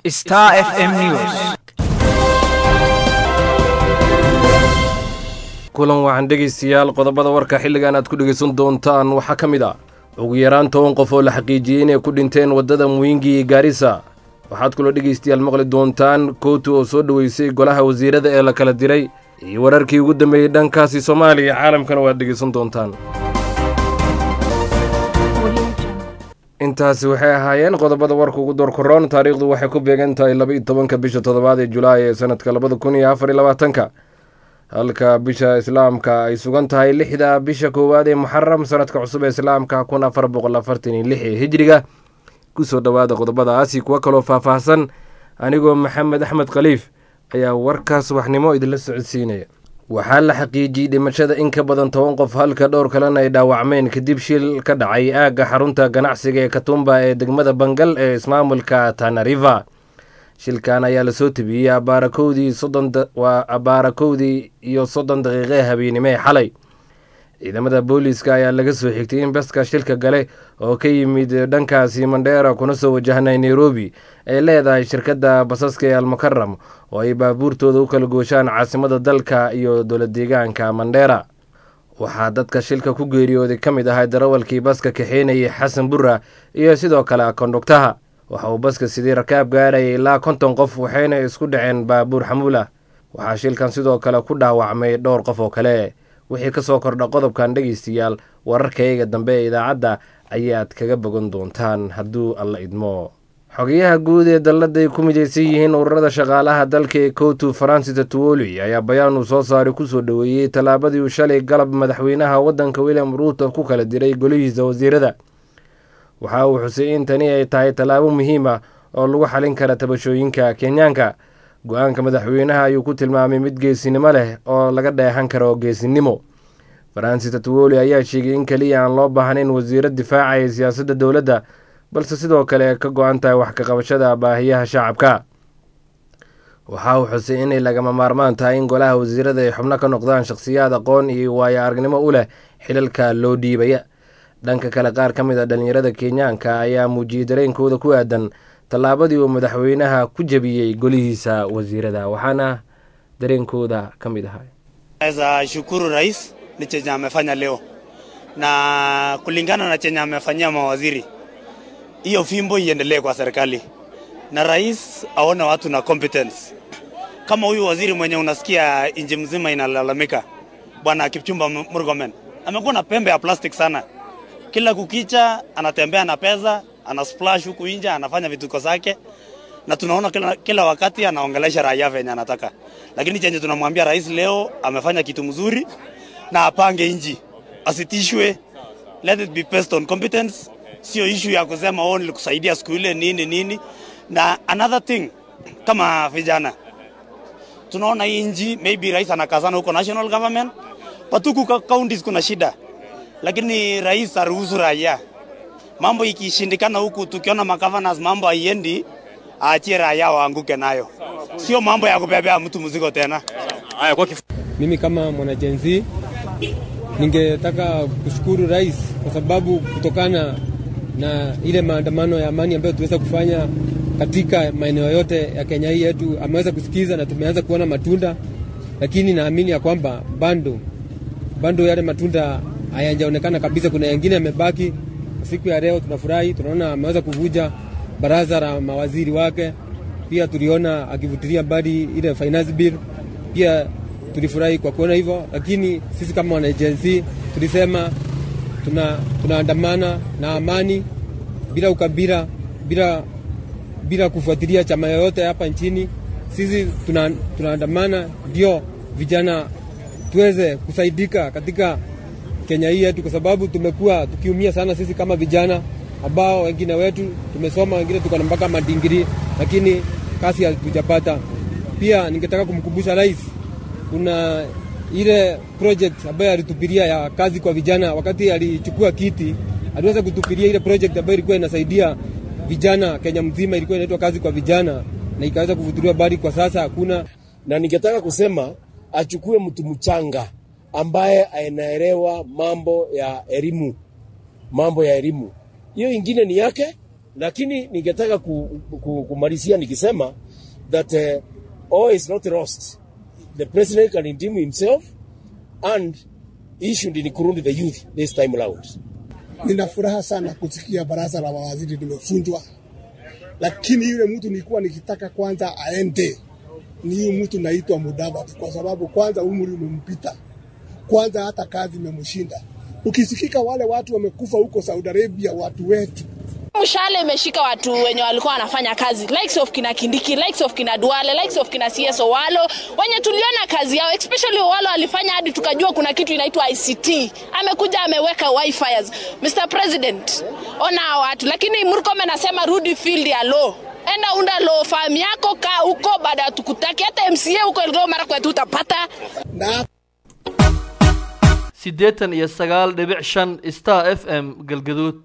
Star FM News. kulan waxaan dhegaystayaal qodobada warka xilligan aad ku dhegaysan doontaan waxaa ka mid ah ugu yaraan toban qof oo la xaqiijiyey inay ku dhinteen waddada muwingi iyo gaarisa waxaad kaloo dhegaystayaal maqli doontaan kootu oo soo dhoweysay golaha wasiirada ee la kala diray iyo wararkii ugu dambeeyey dhankaasi soomaaliya caalamkana waad dhegaysan doontaan intaasi waxay ahaayeen qodobada warka ugu door koroon taariikhdu waxay ku beegan tahay laba iyo tobanka bisha toddobaad ee julaay ee sanadka labada kun iyo afar iyo labaatanka halka bisha islaamka ay sugan tahay lixda bisha koowaad ee muxaram sanadka cusub ee islaamka kun afar boqol afartan iyo lix ee hijriga kusoo dhowaada qodobadaasi kuwa kaloo faahfaahsan anigoo maxamed axmed khaliif ayaa warkaas waxnimo idinla socodsiinaya waxaa la xaqiijiyey dhimashada in ka badan toban qof halka dhowr kalena ay dhaawacmeen kadib shil ka dhacay aagga xarunta ganacsiga ee katumba ee degmada bangal ee ismaamulka tanariva shilkan ayaa lasoo tabiyey abaarakowdii waa abaarakowdii iyo soddon daqiiqe habeennimo ee xalay ciidamada booliiska ayaa laga soo xigtay in baska shilka gale oo ka yimid dhankaasi mandheera kuna soo wajahnay nairobi ay leedahay shirkadda basaska ee almukaram oo ay baabuurtooda u kala gooshaan caasimada dalka iyo dowlad deegaanka mandheera waxaa dadka shilka ku geeriyooday ka mid ahay darawalkii baska kaxeynayay xasan burra iyo sidoo kale kondhugtaha waxa uu baska sidii rakaab gaarayay ilaa konton qof waxayna isku dhaceen baabuur xamuulah waxaa shilkan sidoo kale ku dhaawacmay dhowr qof oo kale wixii ka soo kordha qodobkan dhegaystayaal wararkayga dambe ee idaacadda ayaad kaga bogan doontaan hadduu alla idmo xogayaha guud ee dalladay ku midaysan yihiin ururada shaqaalaha dalka ee kootu faransis tuwoli ayaa bayaan uu soo saaray kusoo dhoweeyey tallaabadii uu shalay galab madaxweynaha waddanka william ruuto ku kala diray golihiisa wasiirada waxa uu xusay in tani ay tahay tallaabo muhiim ah oo lagu xalin kara tabashooyinka kenyaanka go-aanka madaxweynaha ayuu ku tilmaamay mid geesinimo leh oo laga dheehan karo geesinimo faransis tatwoli ayaa sheegay in keliya aan loo baahnayn wasiiro difaacaya siyaasadda dowladda balse sidoo kale ka go-an tahay wax ka qabashada baahiyaha shacabka waxa uu xusay inay lagama maarmaan tahay in golaha wasiirada ay xubno ka noqdaan shakhsiyaad aqoon iyo waayo aragnimo u leh xilalka loo dhiibaya dhanka kale qaar ka mid a dhallinyarada kenyaanka ayaa muujiyey dareenkooda ku aadan tallaabadii uu madaxweynaha ku jebiyey golihiisa wasiirada waxaana dareenkooda ka mid ahay naweza shukuru rais ni chenye amefanya leo na kulingana na chenye amefanyia mawaziri, hiyo fimbo iendelee kwa serikali na rais aone watu na competence kama huyu waziri mwenye unasikia nchi mzima inalalamika, bwana Kipchumba Murkomen amekuwa na pembe ya plastic sana kila kukicha anatembea na pesa, ana splash huku nje, anafanya vituko zake, na tunaona kila, kila wakati anaongelesha raia venye anataka, lakini chenye tunamwambia rais leo amefanya kitu mzuri na apange nchi, asitishwe. Let it be based on competence, sio issue ya kusema oh, nilikusaidia siku ile nini nini. Na another thing, kama vijana tunaona hii nchi maybe rais anakazana huko national government, but huku counties kuna shida lakini rais aruhusu raia. Mambo ikishindikana huku, tukiona magavanas mambo haiendi, aachie raia waanguke nayo, sio mambo ya kubebea mtu mzigo tena. Haya, kwa mimi kama mwanajenzi ningetaka kushukuru rais kwa sababu kutokana na ile maandamano ya amani ambayo tuweza kufanya katika maeneo yote ya Kenya hii yetu, ameweza kusikiza na tumeanza kuona matunda, lakini naamini ya kwamba bado bado yale matunda hayajaonekana kabisa. Kuna yengine yamebaki. Siku ya leo tunafurahi, tunaona ameweza kuvuja baraza la mawaziri wake. Pia tuliona akivutilia mbali ile finance bill, pia tulifurahi kwa kuona hivyo, lakini sisi kama wanajensi tulisema tuna tunaandamana na amani bila ukabila, bila bila kufuatilia chama yoyote hapa nchini. Sisi tuna, tunaandamana ndio vijana tuweze kusaidika katika Kenya hii yetu, kwa sababu tumekuwa tukiumia sana sisi kama vijana ambao wengine wetu tumesoma, wengine tuko na mpaka madigrii, lakini kazi hatujapata. Pia ningetaka kumkumbusha rais, kuna ile project ambayo alitupilia ya kazi kwa vijana wakati alichukua kiti, aliweza kutupilia ile project ambayo ilikuwa inasaidia vijana Kenya mzima, ilikuwa inaitwa kazi kwa vijana na ikaweza kuvutiliwa bali kwa sasa hakuna. Na ningetaka kusema achukue mtu mchanga ambaye anaelewa mambo ya elimu, mambo ya elimu. Hiyo ingine ni yake, lakini ningetaka ku, ku, kumalizia nikisema that uh, all is not lost. The president can redeem himself and he should include the youth this time around. Nina furaha sana kusikia baraza la mawaziri limevunjwa, lakini yule mtu nilikuwa nikitaka kwanza aende ni huyu mtu naitwa Mudavadi, kwa sababu kwanza umri umempita, kwanza hata kazi imemshinda. Ukisikika wale watu wamekufa huko Saudi Arabia, watu wetu mshale imeshika watu wenye walikuwa wanafanya kazi likes of kina Kindiki, likes of kina Duale, likes of kina CS Owalo wenye tuliona kazi yao, especially Owalo alifanya hadi tukajua kuna kitu inaitwa ICT. Amekuja ameweka wifi. Mr President, ona hao watu, lakini Murkomen anasema rudi field ya law enda unda law farm yako, kaa huko, baada ya tukutaki hata MCA huko Elgeyo Marakwet utapata na siddeetan iyo sagaal dhibic shan star f m galgaduud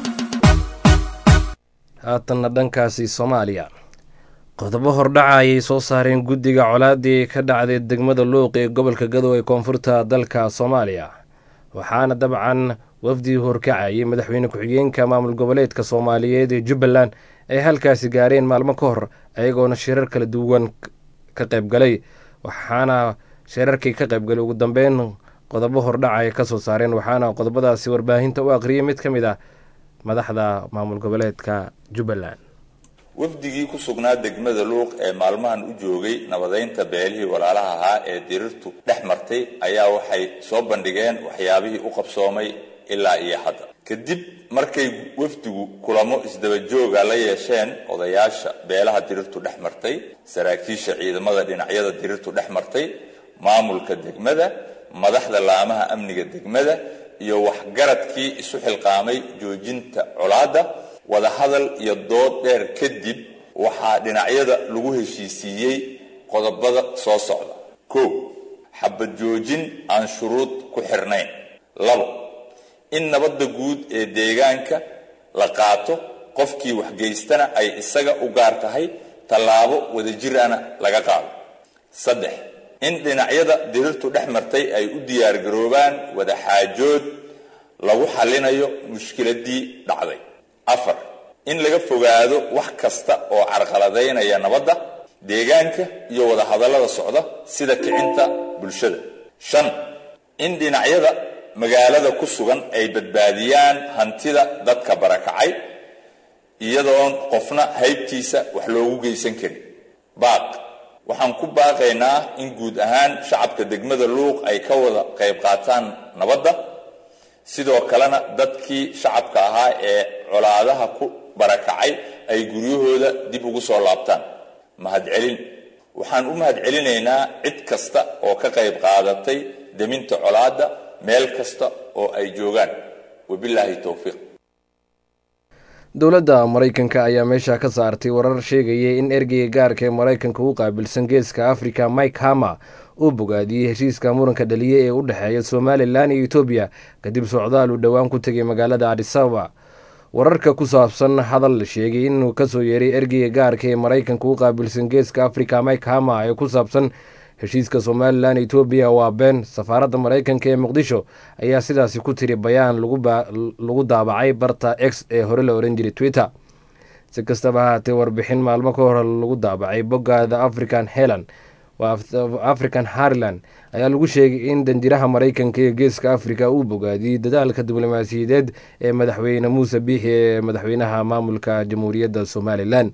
haatanna dhankaasi soomaaliya qodobo hordhaca ayay soo saareen guddiga colaadii ka dhacday degmada luuq ee gobolka gadow ee koonfurta dalka soomaaliya waxaana dabcan wafdii horkacayay madaxweyne ku-xigeenka maamul goboleedka soomaaliyeed ee jubbaland ay halkaasi gaareen maalmo ka hor ayagoona shirar kala duwan ka qaybgalay waxaana shirarkii ka qaybgalay ugu dambeyn qodobo hordhaca ay kasoo saareen waxaana qodobadaasi warbaahinta u aqriyay mid ka mid ah madaxda maamul goboleedka jubbaland wafdigii ku sugnaa degmada luuq ee maalmahan u joogay nabadeynta beelihii walaalaha ahaa ee dirirtu dhex martay ayaa waxay soo bandhigeen waxyaabihii u qabsoomay ilaa iyo hadda kadib markay wafdigu kulamo isdabajooga la yeesheen odayaasha beelaha dirirtu dhex martay saraakiisha ciidamada dhinacyada dirirtu dhex martay maamulka degmada madaxda laamaha amniga degmada iyo waxgaradkii isu xilqaamay joojinta colaadda wadahadal iyo dood dheer kadib waxaa dhinacyada lagu heshiisiiyey qodobada soo socda kow xabad joojin aan shuruud ku xirnayn labo in nabadda guud ee deegaanka la qaato qofkii waxgeystana ay isaga u gaar tahay tallaabo wadajirana laga qaado saddex in dhinacyada dirirtu dhex martay ay u diyaargaroobaan wadaxaajood lagu xallinayo mushkiladii dhacday afar in laga fogaado wax kasta oo carqaladaynaya nabadda deegaanka iyo wadahadallada socda sida kicinta bulshada shan in dhinacyada magaalada ku sugan ay badbaadiyaan hantida dadka barakacay iyadoon qofna haybtiisa wax loogu geysan karin baaq waxaan ku baaqaynaa in guud ahaan shacabka degmada luuq ay ka wada qayb qaataan nabadda sidoo kalena dadkii shacabka ahaa ee colaadaha ku barakacay ay guryahooda dib ugu soo laabtaan mahadcelin waxaan u mahadcelinaynaa cid kasta oo ka qayb qaadatay deminta colaadda meel kasta oo ay joogaan wabilaahi towfiiq dowladda maraykanka ayaa meesha ka saartay warar sheegaya in ergeyga gaarka ee maraykanka u qaabilsan geeska africa mike hama uu bogaadiyey heshiiska muranka dhaliye ee u dhexeeya somalilan iyo etoobiya kadib socdaal uu dhowaan ku tegay magaalada adisababa wararka ku saabsan hadal la sheegay inuu kasoo yeeray ergeyga gaarka ee maraykanka u qaabilsan geeska africa mike hama ee ku saabsan heshiiska somalilan etoobiya waa been safaaradda maraykanka ee muqdisho ayaa sidaasi ku tiri bayaan lagu daabacay barta x ee hore la oran jiray twitter si kastaba ahaatee warbixin maalmo ka hore lagu daabacay boggaada african helan african harland ayaa lagu sheegay in danjiraha maraykanka ee geeska africa uu bogaadiyey dadaalka diblomaasiyadeed ee madaxweyne muuse biixi ee madaxweynaha maamulka jamhuuriyadda somalilan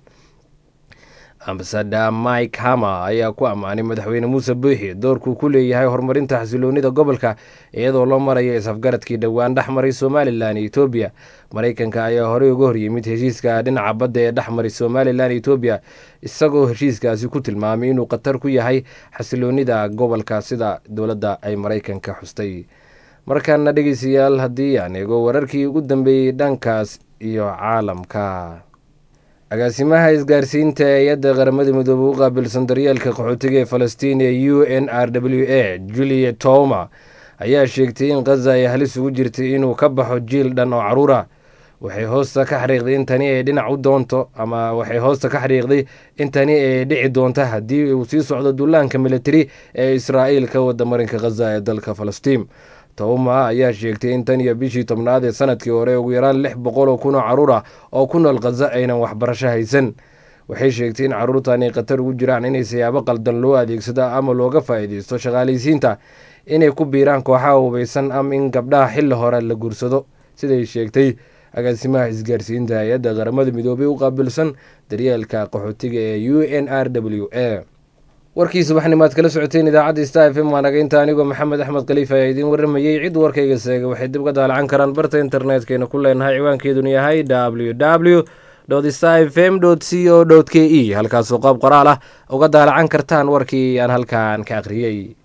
ambasada mike hama ayaa ku ammaanay madaxweyne muuse biixi doorkuu ku leeyahay horumarinta xasiloonida gobolka iyadoo loo maraya is-afgaradkii dhowaan dhex maray somalilan iyo etoobiya maraykanka ayaa horey uga horyimid heshiiska dhinaca badda ee dhex maray somalilan iyo etoobiya isagoo heshiiskaasi ku tilmaamay inuu khatar ku yahay xasiloonida gobolka sida dowladda ay maraykanka xustay markaana dhegeystayaal haddii aan eego wararkii ugu dambeeyey dhankaas iyo caalamka agaasimaha isgaarsiinta hay-adda qaramada midoobe u qaabilsan daryeelka qaxootiga ee falastiin ee u n r w a julia toma ayaa sheegtay in khaza ay halis ugu jirtay inuu ka baxo jiil dhan oo caruura waxay hoosta ka xariiqday in tani ay dhinac u doonto ama waxay hoosta ka xariiqday in tani ay dhici doonta haddii uu sii socdo dullaanka militari ee israa'iil ka wada marinka khaza ee dalka falastiin towma ayaa sheegtay in tan iyo bishii tobnaad ee sanadkii hore ugu yaraan lix boqol oo kun oo caruur ah oo ku nool khaza aynan waxbarasho haysan waxay sheegtay in caruurtan ay khatar ugu jiraan inay siyaabo qaldan loo adeegsado ama looga faa'iideysto shaqaalaysiinta inay ku biiraan kooxaha hubaysan ama in gabdhaha xilli hore la guursado siday sheegtay agaasimaha isgaarsiinta hay-adda qaramada midoobay u qaabilsan daryeelka qaxootiga ee u n r w a warkii subaxnimaad kala socoteen idaacadda star f m waa naga inta anigoo maxamed axmed khaliif ayaa idiin waramayey cid warkayga seega waxay dib ka daalacan karaan barta internetkeenna ku leenahay ciwaankeeduna yahay w w star f m c o k e halkaasoo qaab qoraal ah uga daalacan kartaan warkii aan halkan ka akhriyey